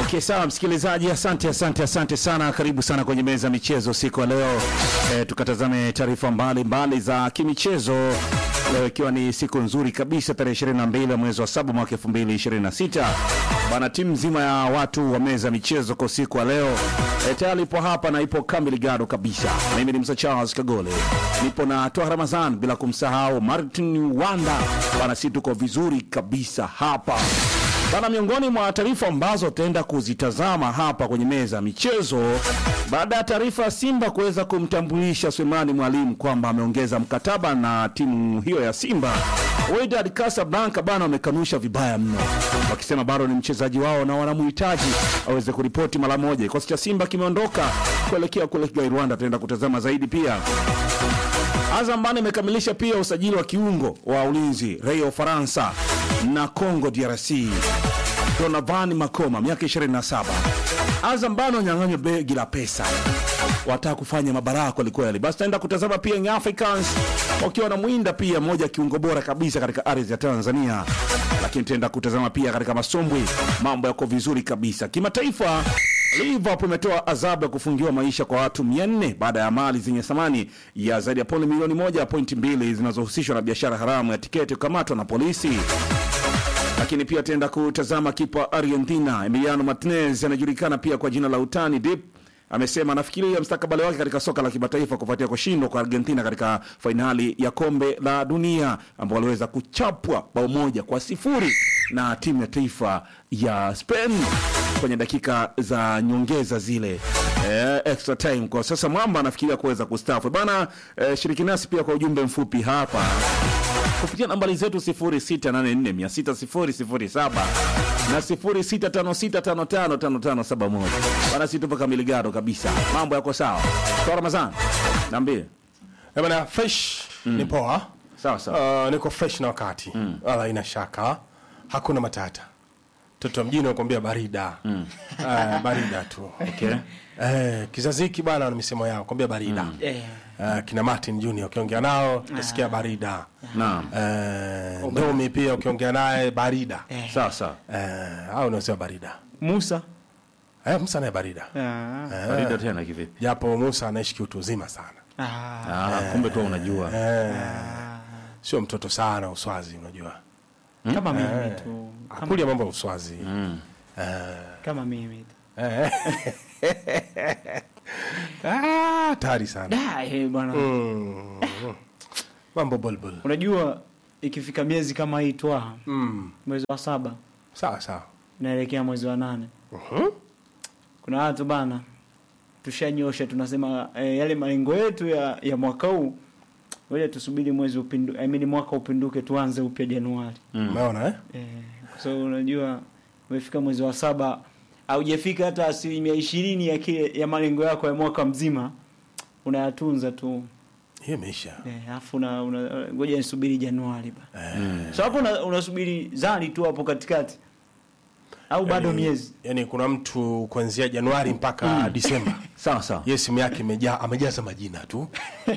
Okay, sawa msikilizaji, asante asante asante sana. Karibu sana kwenye meza ya michezo siku ya leo e, tukatazame taarifa mbalimbali za kimichezo leo, ikiwa ni siku nzuri kabisa, tarehe 22 ya mwezi wa saba mwaka 2026 bana. Timu nzima ya watu wa meza ya michezo kwa siku ya leo e, tayari ipo hapa na ipo kamili gado kabisa. Mimi ni Msa Charles Kagole, nipo na Toa Ramazan, bila kumsahau Martin Wanda bana, si tuko vizuri kabisa hapa Bana, miongoni mwa taarifa ambazo tutaenda kuzitazama hapa kwenye meza ya michezo, baada ya taarifa ya Simba kuweza kumtambulisha Sulemani Mwalimu kwamba ameongeza mkataba na timu hiyo ya Simba, Wydad Casablanca bana wamekanusha vibaya mno, wakisema bado ni mchezaji wao na wanamhitaji aweze kuripoti mara moja. Kikosi cha Simba kimeondoka kuelekea kule Kigali, Rwanda. Tutaenda kutazama zaidi pia Azam bana imekamilisha pia usajili wa kiungo wa ulinzi raia wa Ufaransa na Congo DRC Donovan Makoma miaka 27. Azam bana wanyang'anywa begi la pesa, wataka kufanya mabaraa kwelikweli. Basi taenda kutazama pia Young Africans wakiwa na mwinda pia moja kiungo bora kabisa katika ardhi ya Tanzania, lakini tutaenda kutazama pia katika masombwi, mambo yako vizuri kabisa kimataifa. Liverpool imetoa adhabu ya kufungiwa maisha kwa watu 400 baada ya mali zenye thamani ya zaidi ya paundi milioni moja pointi mbili zinazohusishwa na biashara haramu ya tiketi kukamatwa na polisi. Lakini pia tenda kutazama kipa wa Argentina Emiliano Martinez anajulikana pia kwa jina la utani Dip amesema anafikiria mstakabali wake katika soka la kimataifa kufuatia kushindwa kwa Argentina katika fainali ya kombe la dunia ambao waliweza kuchapwa bao moja kwa sifuri na timu ya taifa ya Spain kwenye dakika za nyongeza zile eh, extra time. Kwa sasa mwamba anafikiria kuweza kustafu bana. Eh, shiriki nasi pia kwa ujumbe mfupi hapa kupitia nambari zetu 0684600007 na 0656555571 bana, si tupo kamili gado kabisa, mambo yako sawa. Kwa Ramadhani niambie. Eh, bana fresh ni poa. Sawa sawa. Uh, niko fresh na wakati wala ina shaka, hakuna matata. Toto mjini nakwambia barida Eh, barida tu Okay. eh, kizazi hiki bana na misemo yao kwambia barida Eh, kina Martin Junior ukiongea nao utasikia barida Naam. eh, Ndomi pia ukiongea naye barida Sawa sawa. eh, au unasema barida Musa eh, Musa naye barida Ah. Barida tena kivipi? japo Musa anaishi kiutu uzima sana Ah. Ah, kumbe tu unajua. sio mtoto sana uswazi unajua kama mimi tu kama, akulia mambo ya uswazi kama mimi tu Eh. Ah, hatari sana da eh, bwana Mm. mambo bulbul unajua ikifika miezi kama hii twa mm. mwezi wa saba sawa sawa naelekea mwezi wa nane Mhm. kuna watu bana tushanyosha tunasema eh, yale malengo yetu ya, ya mwaka huu ngoja tusubiri mwezi upindu, I mean, mwaka upinduke tuanze upya Januari umeona eh? eh, kwa sababu unajua umefika mwezi wa saba haujafika hata asilimia ishirini ya kile ya malengo yako ya mwaka mzima unayatunza tu hiyo imeisha eh, alafu una, una, ngoja nisubiri Januari ba so hapo una- unasubiri zali tu hapo katikati au bado yani, miezi yani kuna mtu kuanzia januari mpaka disemba Sawa sawa. ye simu yake imejaa amejaza majina tu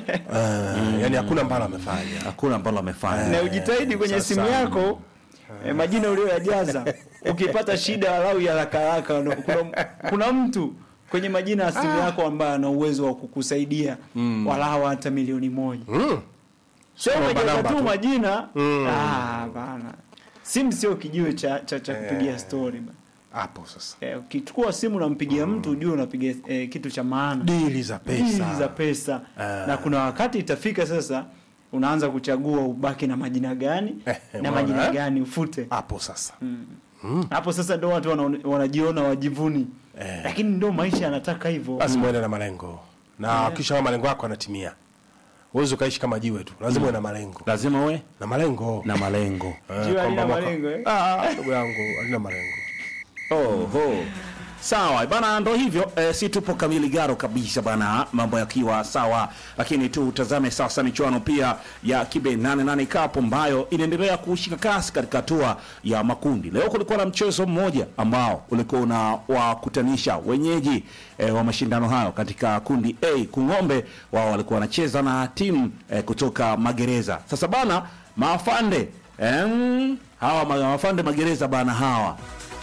uh, yani hakuna mbalo amefanya Hakuna ambalo amefanya. na ujitahidi kwenye sasa. simu yako eh, majina ulioyajaza ukipata shida walau ya haraka haraka no- kuna, kuna mtu kwenye majina ya simu yako ambaye ana uwezo wa kukusaidia walau hata milioni moja mm. sio Namba, umejaza namba tu tu. majina Mm. ah bana simu sio kijiwe cha cha, cha kupigia story ba. hapo sasa eh, ukichukua simu unampigia mtu ujue unapiga eh, kitu cha maana dili za Dili pesa za pesa Ah. na kuna wakati itafika sasa unaanza kuchagua ubaki na majina gani Eh, na umeona, majina eh? gani ufute hapo sasa hapo sasa ndo watu wana- wanajiona wajivuni Eh. lakini ndo maisha yanataka hivyo lazima uende na malengo na kisha kama malengo yako yanatimia uwezi ukaishi kama jiwe tu lazima uwe na malengo Lazima uwe na malengo na malengo. Eh, Jiwe kwamba halina mwaka- malengo, eh? Ah, ndugu yangu halina malengo Oho. Sawa bana, ndo hivyo e, si tupo kamili garo kabisa bana, mambo yakiwa sawa, lakini tutazame sasa michuano pia ya kibe 88 Cup ambayo inaendelea kushika kasi katika hatua ya makundi. Leo kulikuwa na mchezo mmoja ambao ulikuwa unawakutanisha wenyeji e, wa mashindano hayo katika kundi A. Kung'ombe wao walikuwa wanacheza na timu e, kutoka Magereza. Sasa bana, maafande em, hawa ma- maafande Magereza bana hawa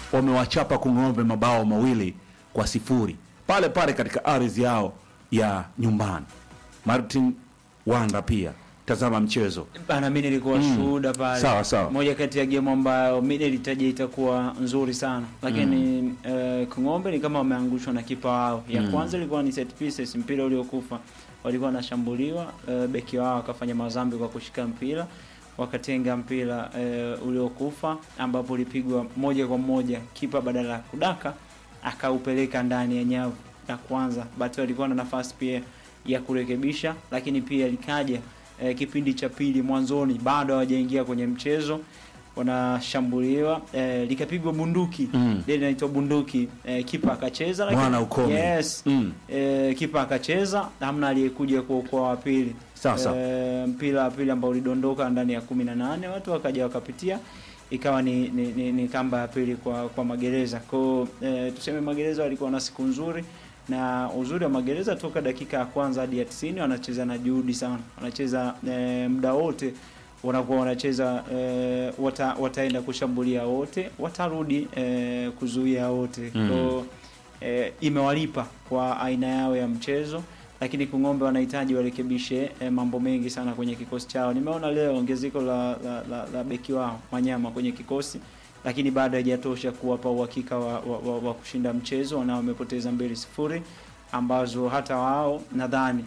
wamewachapa Kung'ombe mabao mawili kwa sifuri pale pale katika ardhi yao ya nyumbani. Martin Wanda pia tazama mchezo Bana, mi nilikuwa shuhuda pale. Sawa, sawa. Moja kati ya game ambayo mi nilitaja itakuwa nzuri sana, lakini eh, Kung'ombe ni kama wameangushwa na kipa wao. Ya kwanza ilikuwa ni set pieces, mpira uliokufa, walikuwa wanashambuliwa, eh, beki wao akafanya mazambi kwa kushika mpira wakatenga mpira eh, uliokufa ambapo ulipigwa moja kwa moja, kipa badala ya kudaka akaupeleka ndani ya nyavu ya kwanza. Batu alikuwa na nafasi pia ya kurekebisha, lakini pia likaja eh, kipindi cha pili mwanzoni, bado hawajaingia kwenye mchezo, wanashambuliwa eh, likapigwa bunduki Mm. ile inaitwa bunduki eh, kipa akacheza lakini- Mwana ukome. yes Mm. eh, kipa akacheza, hamna aliyekuja kuokoa wa pili. Sawa, sawa. Eh, mpira wa pili ambao ulidondoka ndani ya kumi na nane watu wakaja wakapitia ikawa ni, ni, ni, ni kamba ya pili kwa kwa magereza kwao. Eh, tuseme magereza walikuwa na siku nzuri, na uzuri wa magereza toka dakika ya kwanza hadi ya 90 wanacheza na juhudi sana, wanacheza eh, muda wote wanakuwa wanacheza eh, wata, wataenda kushambulia wote, watarudi eh, kuzuia wote Mm. kwao eh, imewalipa kwa aina yao ya mchezo, lakini Kung'ombe wanahitaji warekebishe eh, mambo mengi sana kwenye kikosi chao. Nimeona leo ongezeko la, la, la, la beki wao Manyama kwenye kikosi, lakini bado haijatosha kuwapa uhakika wa, wa, wa, wa kushinda mchezo, na wamepoteza mbili sifuri ambazo hata wao nadhani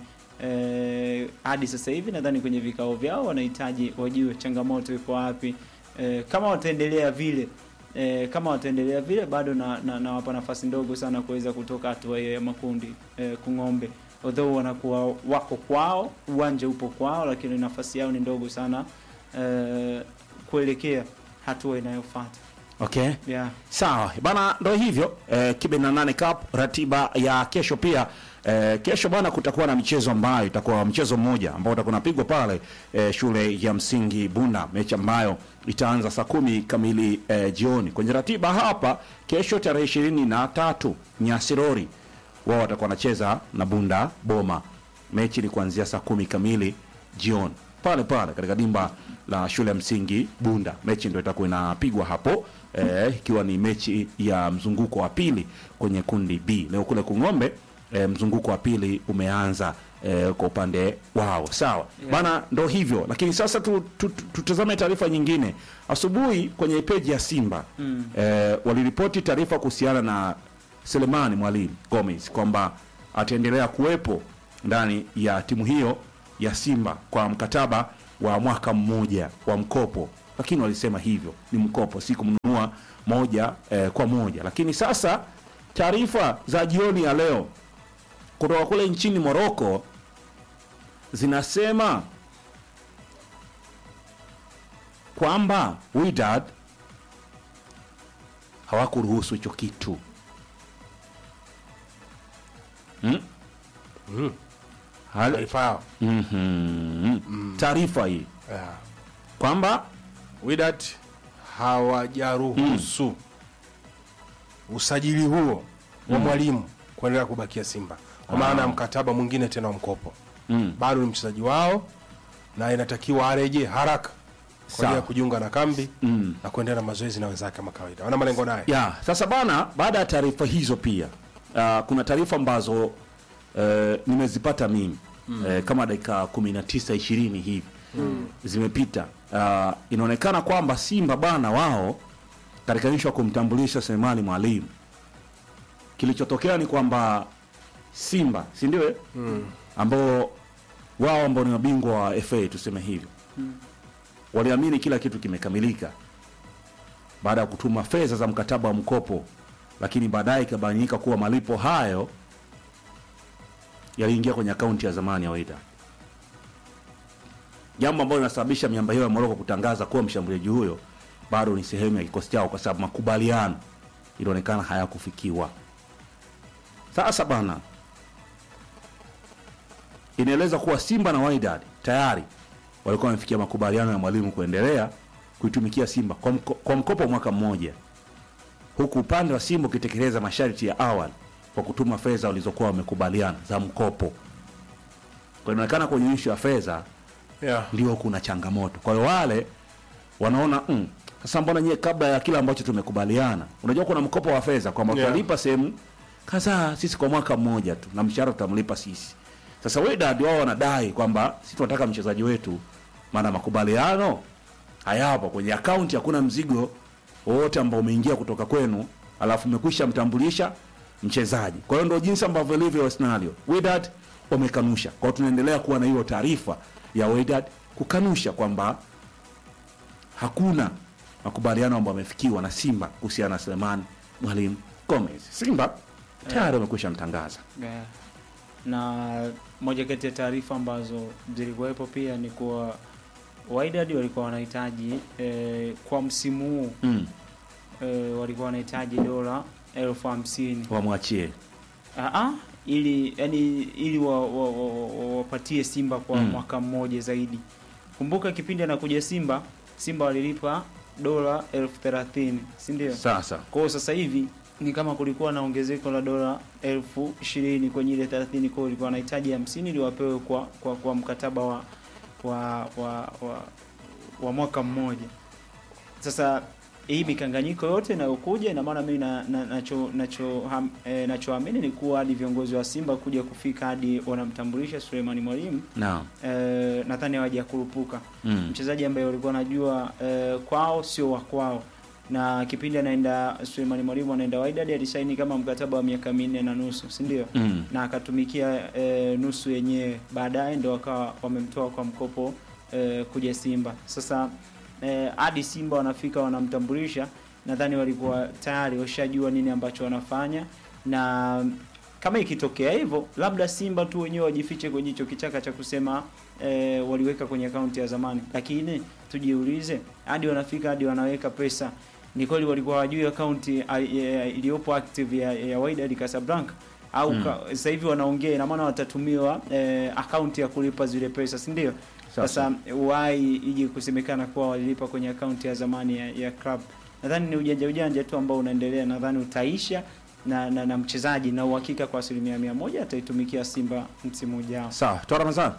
eh, hadi sasa hivi nadhani kwenye vikao vyao wanahitaji wajue changamoto iko wapi. Eh, kama wataendelea vile eh, kama wataendelea vile bado na, na, nawapa nafasi ndogo sana kuweza kutoka hatua hiyo ya makundi eh, Kung'ombe although wanakuwa wako kwao, uwanja upo kwao, lakini nafasi yao ni ndogo sana eh, kuelekea hatua inayofuata Okay. yeah. Sawa bana, ndo hivyo eh, kibe na nane cup ratiba ya kesho pia eh, kesho bana, kutakuwa na michezo ambayo itakuwa mchezo mmoja ambao utakuwa unapigwa pale eh, shule ya msingi Bunda, mechi ambayo itaanza saa kumi kamili eh, jioni. Kwenye ratiba hapa kesho tarehe ishirini na tatu Nyasirori wao watakuwa wanacheza na Bunda Boma, mechi ni kuanzia saa kumi kamili jioni pale pale katika dimba la shule ya msingi Bunda. Mechi ndio itakuwa inapigwa hapo eh, ikiwa ni mechi ya mzunguko wa pili kwenye kundi B. Leo kule Kung'ombe eh, mzunguko wa pili umeanza eh, kwa upande wao. Sawa Yeah. bana, ndo hivyo. Lakini sasa tu, tu, tu, tutazame taarifa nyingine. Asubuhi kwenye peji ya Simba Mm. eh, waliripoti taarifa kuhusiana na Selemani Mwalimu Gomez kwamba ataendelea kuwepo ndani ya timu hiyo ya Simba kwa mkataba wa mwaka mmoja wa mkopo, lakini walisema hivyo ni mkopo, si kumnunua moja eh, kwa moja. Lakini sasa taarifa za jioni ya leo kutoka kule nchini Moroko zinasema kwamba Wydad hawakuruhusu hicho kitu hmm? Mm. Hali- Taarifa yao. Mhm. taarifa hii Yeah. kwamba Wydad hawajaruhusu usajili huo wa mwalimu kuendelea kubakia Simba kwa maana ya mkataba mwingine tena wa mkopo. mm, Bado ni mchezaji wao na inatakiwa arejee haraka kwa ajili ya Sawa. kujiunga na kambi mm. na kuendelea na mazoezi na wenzake kama kawaida. Wana malengo naye. ya sasa bana, baada ya taarifa hizo pia uh, kuna taarifa ambazo uh, nimezipata mimi mm. uh, kama dakika 19 20 hivi mm. zimepita. Uh, inaonekana kwamba Simba bana wao katika ishu ya kumtambulisha Selemani Mwalimu, kilichotokea ni kwamba Simba si ndio eh? ambao wao ambao ni mabingwa wa FA tuseme hivyo waliamini kila kitu kimekamilika baada ya kutuma fedha za mkataba wa mkopo, lakini baadaye ikabainika kuwa malipo hayo yaliingia kwenye akaunti ya zamani ya Wydad, jambo ambalo linasababisha miamba hiyo ya Moroko kutangaza kuwa mshambuliaji huyo bado ni sehemu ya kikosi chao, kwa sababu makubaliano ilionekana hayakufikiwa. Sasa bana, inaeleza kuwa Simba na Wydad tayari walikuwa wamefikia makubaliano ya mwalimu kuendelea kuitumikia Simba kwa, mko, kwa mkopo wa mwaka mmoja, huku upande wa Simba ukitekeleza masharti ya awali kwa kutuma fedha walizokuwa wamekubaliana za mkopo. Kwa inaonekana kwenye ishu ya fedha Yeah. ndio kuna changamoto. Kwa hiyo wale wanaona mm, sasa mbona nyie kabla ya kile ambacho tumekubaliana unajua kuna mkopo wa fedha kwamba Yeah. tutalipa sehemu kadhaa sisi kwa mwaka mmoja tu na mshahara tutamlipa sisi sasa Wydad wao wanadai kwamba sisi tunataka mchezaji wetu maana makubaliano hayapo kwenye akaunti hakuna mzigo wowote ambao umeingia kutoka kwenu alafu mmekwisha mtambulisha mchezaji kwa hiyo ndio jinsi ambavyo ilivyo scenario Wydad wamekanusha kwa hiyo tunaendelea kuwa na hiyo taarifa ya Wydad kukanusha kwamba hakuna makubaliano ambayo yamefikiwa na Simba kuhusiana na Selemani Mwalimu Gomez. Simba tayari wamekwisha mtangaza. Yeah. na moja kati ya taarifa ambazo zilikuwepo pia ni kuwa Wydad walikuwa wanahitaji eh, kwa msimu huu Mm. eh, walikuwa wanahitaji dola elfu hamsini Wamwachie. Ah, ah, ili yani ili wa- wa- wa- wa- wapatie Simba kwa Mm. mwaka mmoja zaidi. Kumbuka kipindi anakuja Simba, Simba walilipa dola elfu thelathini si ndio? Sasa Kwa hiyo sasa hivi ni kama kulikuwa na ongezeko la dola elfu ishirini kwenye ile 30 kwa hiyo ilikuwa wanahitaji hamsini ili wapewe kwa, kwa, kwa mkataba wa wa, wa, wa, wa mwaka mmoja. Sasa hii mikanganyiko yote inayokuja ina maana mimi na, na, nacho nacho ham, eh, nachoamini ni kuwa hadi viongozi wa Simba kuja kufika hadi wanamtambulisha Suleimani Mwalimu naam. eh, nadhani hawajakurupuka Mm. mchezaji ambaye walikuwa wanajua eh, kwao sio wa kwao na kipindi anaenda Suleimani Mwalimu anaenda Wydad alisaini kama mkataba wa miaka minne na nusu si ndio Mm. na akatumikia eh, nusu yenyewe baadaye ndo wakawa wamemtoa kwa mkopo eh, kuja Simba sasa eh, hadi Simba wanafika wanamtambulisha nadhani walikuwa tayari washajua nini ambacho wanafanya na kama ikitokea hivyo labda Simba tu wenyewe wajifiche kwenye hicho kichaka cha kusema eh, waliweka kwenye akaunti ya zamani, lakini tujiulize, hadi wanafika hadi wanaweka pesa, ni kweli walikuwa hawajui akaunti ah, eh, iliyopo active ya, ya Wydad Casablanca au Mm. ka- sasa hivi wanaongea, ina maana watatumiwa eh, akaunti ya kulipa zile pesa, si ndio? Sasa. Sasa wai ije kusemekana kuwa walilipa kwenye akaunti ya zamani ya, ya club. Nadhani ni ujanja ujanja tu ambao unaendelea, nadhani utaisha na, na, na mchezaji na uhakika kwa asilimia mia moja ataitumikia Simba msimu ujao. Sawa, toa Ramadhani.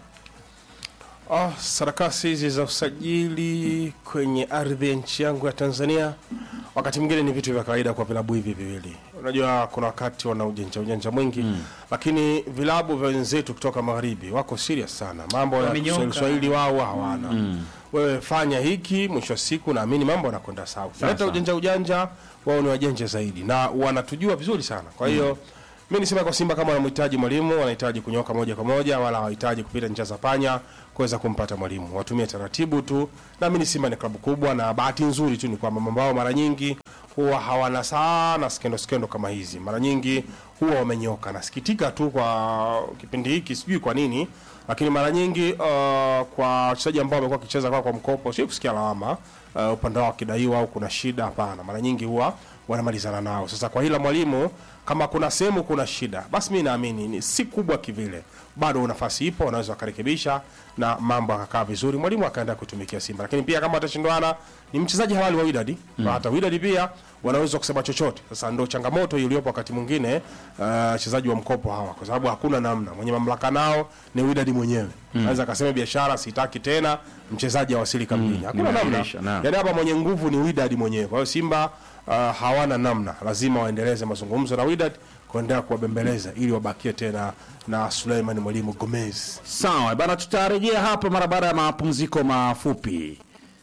Ah, sarakasi hizi za usajili kwenye ardhi ya nchi yangu ya Tanzania wakati mwingine ni vitu vya kawaida kwa vilabu hivi viwili. Unajua kuna wakati wana ujanja ujanja mwingi mm. lakini vilabu vya wenzetu kutoka magharibi wako serious sana, mambo ya Wamenyoka. Kiswahili Swahili wao hawana mm. Wewe fanya hiki, mwisho wa siku naamini mambo yanakwenda sawa. Leta sawa. ujanja ujanja, wao ni wajanja zaidi na wanatujua vizuri sana, kwa hiyo mi nisema kwa Simba kama wanamhitaji mwalimu, wanahitaji kunyoka moja kwa moja, wala hawahitaji kupita njia za panya kuweza kumpata mwalimu. Watumie taratibu tu. Naamini Simba ni klabu kubwa, na bahati nzuri tu ni kwamba mambo yao mara nyingi huwa hawana sana skendo skendo kama hizi, mara nyingi huwa wamenyoka. Nasikitika tu kwa kipindi hiki, sijui kwa nini, lakini mara nyingi uh, kwa wachezaji ambao wamekuwa wakicheza kwa, kwa mkopo, sio kusikia lawama uh, upande wao wakidaiwa au kuna shida. Hapana, mara nyingi huwa wanamalizana nao. Sasa kwa hila mwalimu, kama kuna sehemu kuna shida, basi mi naamini ni si kubwa kivile, bado nafasi ipo, wanaweza wakarekebisha na mambo akakaa vizuri, mwalimu akaenda kutumikia Simba. Lakini pia kama watashindwana, ni mchezaji halali wa Wydad mm. hata Wydad pia wanaweza kusema chochote. Sasa ndo changamoto iliyopo wakati mwingine uh, wachezaji wa mkopo hawa, kwa sababu hakuna namna, mwenye mamlaka nao ni Wydad mwenyewe mm. anaweza akasema biashara sitaki tena, mchezaji awasili kambini, hakuna namna. Nimeahirisha, naam. Yani hapa mwenye nguvu ni Wydad mwenyewe. Kwa hiyo Simba uh, hawana namna, lazima waendeleze mazungumzo na Wydad kuendelea kuwabembeleza ili wabakie tena na Suleiman Mwalimu Gomez. Sawa bana, tutarejea hapa mara baada ya mapumziko mafupi.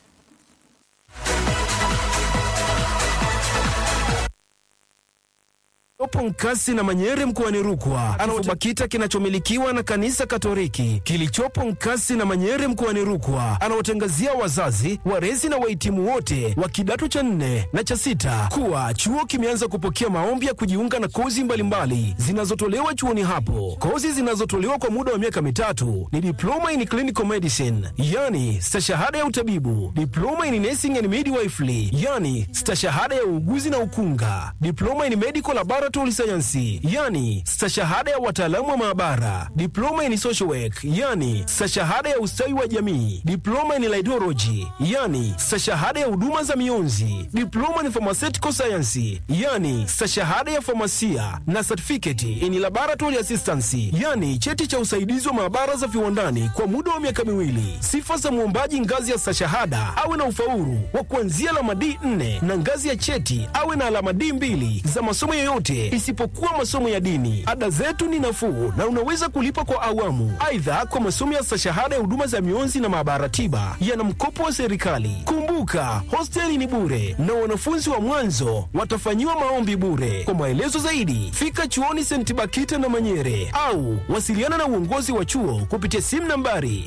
Opo Nkasi na Manyere mkoani Rukwa anaotoa kita kinachomilikiwa na kanisa Katoliki kilichopo Nkasi na Manyere mkoani Rukwa anaotangazia wazazi, walezi na wahitimu wote wa kidato cha nne na cha sita kuwa chuo kimeanza kupokea maombi ya kujiunga na kozi mbalimbali zinazotolewa chuoni hapo. Kozi zinazotolewa kwa muda wa miaka mitatu ni diploma in clinical medicine, yani stashahada ya utabibu, diploma in nursing and midwifery, yani stashahada ya uuguzi na ukunga, diploma in medical laboratory laboratory science, yani stashahada ya wataalamu wa maabara, diploma in social work, yani stashahada ya ustawi wa jamii, diploma in laidology, yani stashahada ya huduma za mionzi, diploma in pharmaceutical science, yani stashahada ya famasia na certificate in laboratory assistance, yani cheti cha usaidizi wa maabara za viwandani kwa muda wa miaka miwili. Sifa za mwombaji ngazi ya stashahada awe na ufaulu wa kuanzia alama D4 na ngazi ya cheti awe na alama D2 za masomo yoyote isipokuwa masomo ya dini. Ada zetu ni nafuu na unaweza kulipa kwa awamu. Aidha, kwa masomo ya stashahada ya huduma za mionzi na maabara tiba yana mkopo wa serikali. Kumbuka, hosteli ni bure na wanafunzi wa mwanzo watafanyiwa maombi bure. Kwa maelezo zaidi, fika chuoni St. Bakita na Manyere au wasiliana na uongozi wa chuo kupitia simu nambari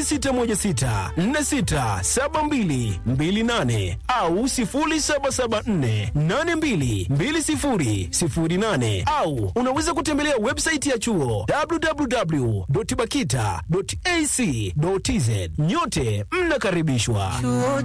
0616467228 au 0774822008 au unaweza kutembelea website ya chuo www.bakita.ac.tz. Nyote mnakaribishwa. Chuo